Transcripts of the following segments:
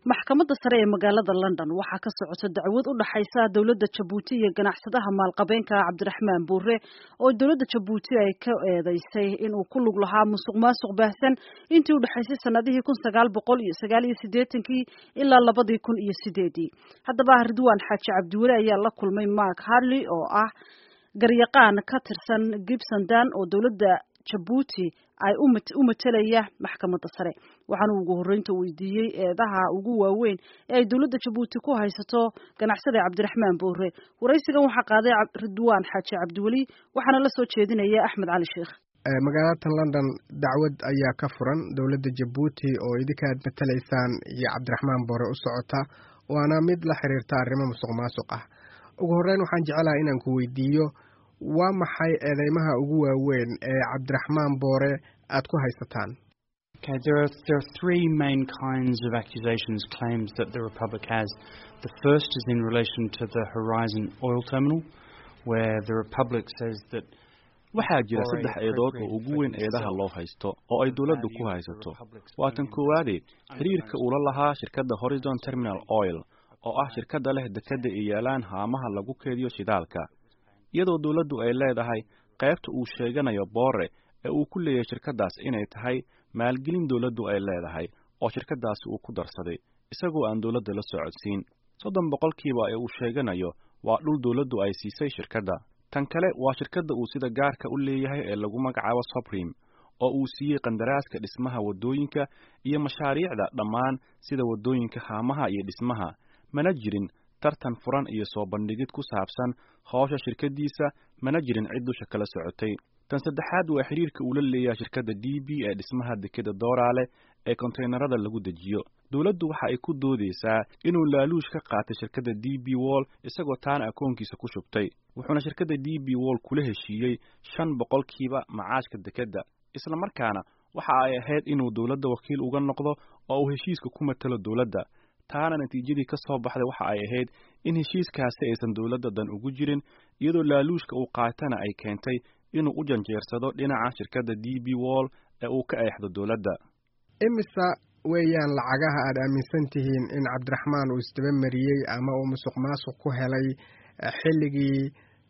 maxkamadda sare ee magaalada london waxaa ka socota dacwad u dhaxaysa dowladda jabuuti iyo ganacsadaha maalqabeenka cabdiraxmaan buure oo dowladda jabuuti ay ka eedeysay inuu ku lug lahaa musuq maasuq baahsan intii u dhexaysay sanadihii kun sagaal boqol iyo sagaal iyo siddeetankii ilaa labadii kun iyo sideedii haddaba ridwaan xaaji cabdiweli ayaa la kulmay mark harley oo ah garyaqaan ka tirsan gibson dan oo dowladda jabuuti ay u matelaya maxkamadda sare waxaana ugu horreynta weydiiyey eedaha ugu waaweyn ee ay dowladda jabuuti ku haysato ganacsada cabdiraxmaan boore waraysigan waxaa qaaday ridwaan xaaji cabdiweli waxaana la soo jeedinaya axmed cali sheekh magaalada london dacwad ayaa ka furan dowladda jabuuti oo idinka aad matalaysaan iyo cabdiraxmaan boore u socota waana mid la xiriirta arrimo musuq maasuq ah ugu horreyn waxaan jecelaha inaan ku weydiiyo waa maxay eedeymaha ugu waaweyn ee cabdiraxmaan boore aad ku haysataan Okay, there are there are three main kinds of accusations, claims that the Republic has. The first is in relation to the Horizon Oil Terminal, where the Republic says that waxaa jira saddex eedood oo ugu weyn eedaha loo haysto oo ay dowladdu ku haysato waa tan koowaade xiriirka uula lahaa shirkadda horizon terminal oil oo ah shirkadda leh dekadda ay yaalaan haamaha lagu keediyo shidaalka iyadoo dowladdu ay leedahay qaybta uu sheeganayo boore ee uu ku leeyahay shirkaddaas inay tahay maalgelin dowladdu ay leedahay oo shirkaddaasi uu ku darsaday isagoo aan dowladda la socodsiin soddon boqolkiiba ee uu sheeganayo waa dhul dowladdu ay siisay shirkadda tan kale waa shirkadda uu sida gaarka u leeyahay ee lagu magacaabo sobrim oo uu siiyey qandaraaska dhismaha waddooyinka iyo mashaariicda dhammaan sida waddooyinka haamaha iyo dhismaha mana jirin tartan furan iyo soo bandhigid ku saabsan howsha shirkaddiisa mana jirin cid dusha kala socotay tan saddexaad waa xiriirka uu la leeyahay shirkadda d b ee dhismaha dekeda dooraale ee konteynerada lagu dejiyo dowladdu waxa ay ku doodeysaa inuu laaluush ka qaatay shirkadda d b wall isagoo taana akoonkiisa ku shubtay wuxuuna shirkadda d b wall kula heshiiyey shan boqolkiiba macaashka dekedda isla markaana waxa ay ahayd inuu dowladda wakiil uga noqdo oo uu heshiiska ku matalo dowladda taana natiijadii ka soo baxday waxa ay ahayd in heshiiskaasi aysan dowladda dan ugu jirin iyadoo laaluushka uu qaatana ay keentay inuu u janjeersado dhinaca shirkadda d b wall ee uu ka eexdo dowladda imisa weeyaan lacagaha aad aaminsan tihiin in cabdiraxmaan uu isdaba mariyey ama uu musuq maasuq ku helay xilligii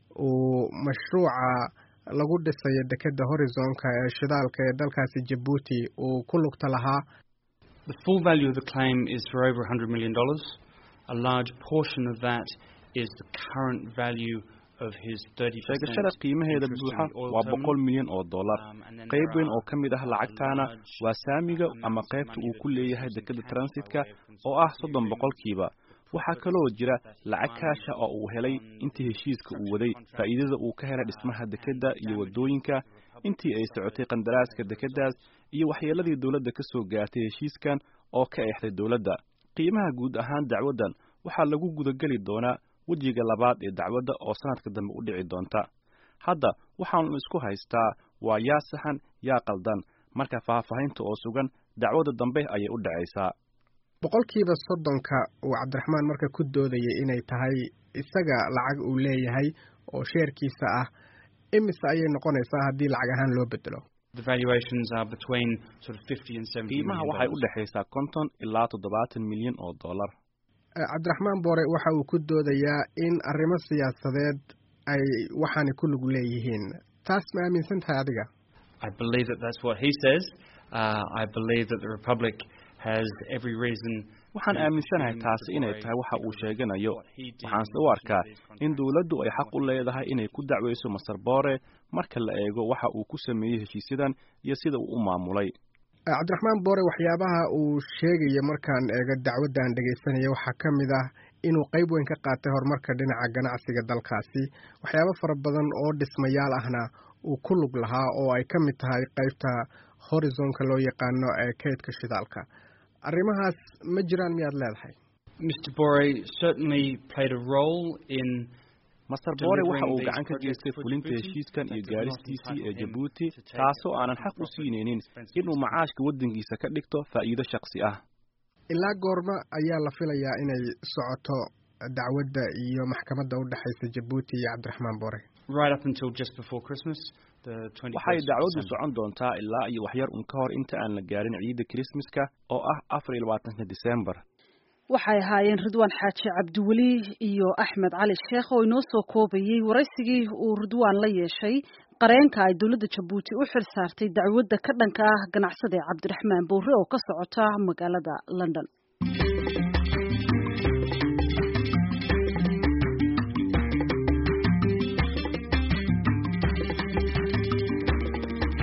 uu mashruuca lagu dhisayo dekedda horizonka ee shidaalka ee dalkaasi jabuuti uu ku lugta lahaa The full value of the claim is for over $100 million. A large portion of that is the current value of his 30% sheegashada qiimaheeda buuxa waa boqol milyan oo dollar qayb weyn oo ka mid ah lacagtaana waa saamiga ama qaybta uu ku leeyahay dekeda transitka oo ah soddon boqolkiiba waxaa kaloo jira lacag kaasha oo uu helay intii heshiiska uu waday faa'iidada uu ka helay dhismaha dekedda iyo waddooyinka intii ay socotay qandaraaska dekeddaas iyo waxyeeladii dowladda ka soo gaartay heshiiskan oo ka eexday dowladda qiimaha guud ahaan dacwaddan waxaa lagu gudageli doonaa wejiga labaad ee dacwadda oo sanadka dambe u dhici doonta hadda waxaanu isku haystaa waa yaa saxan yaa qaldan marka faahfaahinta oo sugan dacwadda dambe ayay u dhacaysaa boqolkiiba soddonka uu cabdiraxmaan marka ku doodayay inay tahay isaga lacag uu leeyahay oo sheerkiisa ah imise ayay noqonaysaa haddii lacag ahaan loo bedelo qiimaha waxay u dhexaysaa konton ilaa toddobaatan milyan oo dollar cabdiraxmaan boore waxa uu ku doodayaa in arrimo siyaasadeed ay waxaani ku lug leeyihiin taas ma aaminsan tahay adiga waxaan aaminsanahay taasi inay tahay waxa uu sheeganayo waxaanse u arkaa in dowladdu ay xaq u leedahay inay ku dacweyso master boore marka la eego waxa uu ku sameeyey heshiisyadan iyo sida uu u maamulay cabdiraxmaan boore waxyaabaha uu sheegaya markaan eego dacwaddan dhegaysanaya waxaa ka mid ah inuu qayb weyn ka qaatay horumarka dhinaca ganacsiga dalkaasi waxyaabo fara badan oo dhismayaal ahna uu ku lug lahaa oo ay ka mid tahay qaybta horizonka loo yaqaano ee kaydka shidaalka arrimahaas ma jiraan miyaad leedahay Mr. Bore certainly played a role in master boore waxa uu gacan ka geystay fulinta heshiiskan iyo gaaristiisii ee jabuuti taasoo aanan xaq u siinaynin inuu macaashka waddankiisa ka dhigto faa'iido shakhsi ah ilaa goorma ayaa la filayaa inay socoto dacwadda iyo maxkamadda u dhexaysa jabuuti iyo cabdiraxmaan boore right up until just before Christmas. The 21st waxay of dacwaddu December. socon doontaa ilaa iyo waxyar un ka hor inta aan la gaarin ciidda krismaska oo ah afar iyo labaatanka disembar waxay ahaayeen ridwaan xaaji cabdiweli iyo axmed cali sheekh oo inoo soo koobayey waraysigii uu ridwaan la yeeshay qareenka ay dowladda jabuuti u xil saartay dacwadda ka dhanka ah ganacsade cabdiraxmaan boore oo ka socota magaalada london